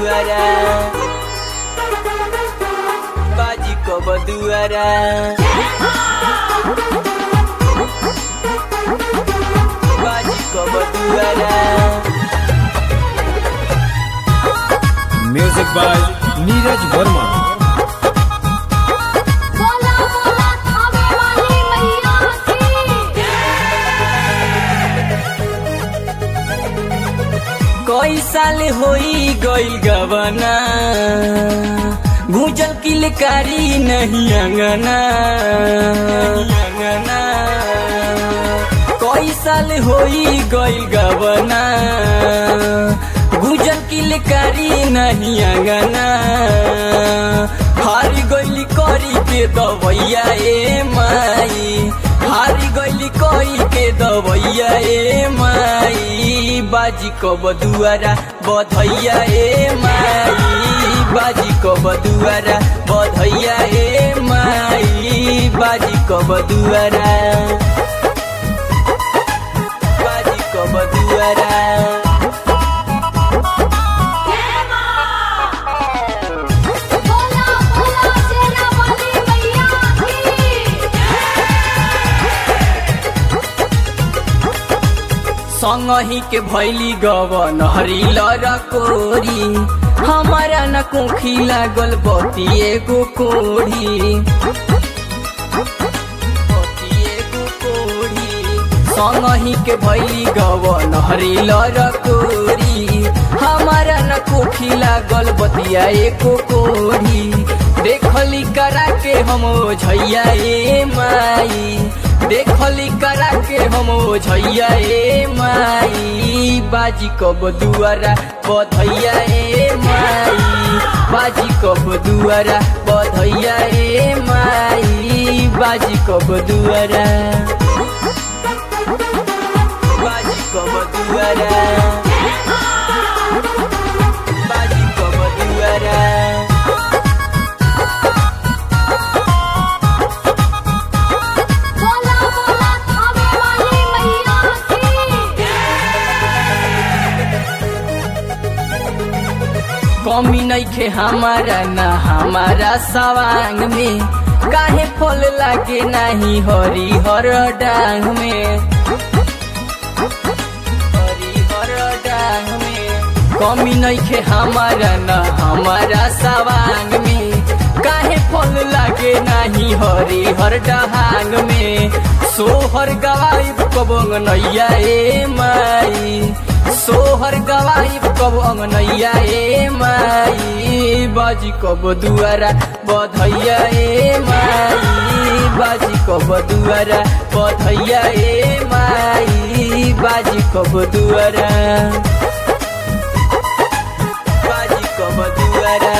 दुआरा बाजी कब दुआरा बाजी कब दुआरा म्यूजिक बाय नीरज वर्मा बोला बोला थावे वाली मैया की कई साल होई गइल गवना गुजल किलकारी नहीं अंगना अंगना कई साल होई गइल गवना गुजल किलकारी नहीं अंगना हारी गइली करी के दवैया ए माई हारी गइली करी के दवैया ए माई बाजी कब दुआरा बधैया ए माई बाजी कब दुआरा बधैया ए माई बाजी कब दुआरा बाजी कब दुआरा बोला बोला शेरा वाली मैया की संगही के भैली गवन हरिल कोरी हमारा न कोखी लागल बती एगो कोढ़ी बती एगो कोढ़ी संगही के भैली गवन हरिल कोरी हमारा न कोखी लागल बतिया एको कोढ़ी देखली करा के हम झैया ए माई देखली करा के हम झैया ए माई बाजी कब दुआरा बधैया ए माई बाजी कब दुआरा बधैया ए माई बाजी कब दुआरा बाजी कब दुआरा बाजी कब दुआरा बोला बोला थावे वाली मैया की कमी नइखे हमारा ना हमारा सवांग में काहे फल लागे नाही हरी हर डांग में हरी हर डांग में कमी नइखे हमारा ना हमारा सवांग में काहे फल लागे नाही हरी हर डहांग में सोहर गवाई कब नैया ए माई सोहर गवाई कब अंगनैया ए माई बाजी कब दुआरा बधैया ए माई बाजी कब दुआरा बधैया ए माई बाजी कब दुआरा बाजी कब दुआरा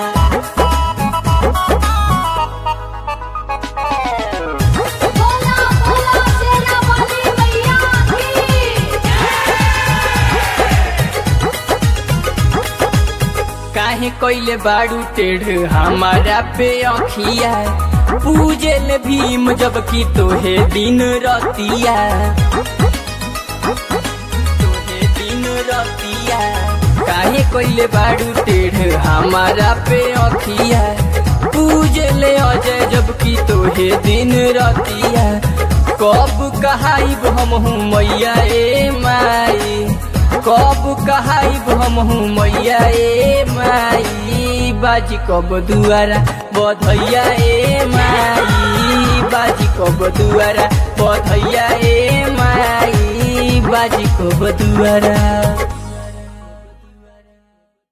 बोला बोला शेरा वाली मैया की काहे कोइले बाड़ू टेढ़ हमारा पे अखिया पूजल भीम जबकि तोहे दिन रतिया तोहे दिन रतिया काहे कोइले बाड़ू टेढ़ हमारा पे अखिया पूजल अजय जबकि तोहे दिन रतिया कब कहाइब हम हूँ मैया ए माई कब कहाइब हम हूँ मैया ए माई बाजी कब दुआरा बधैया ए माई बाजी कब दुआरा बधैया ए माई बाजी कब दुआरा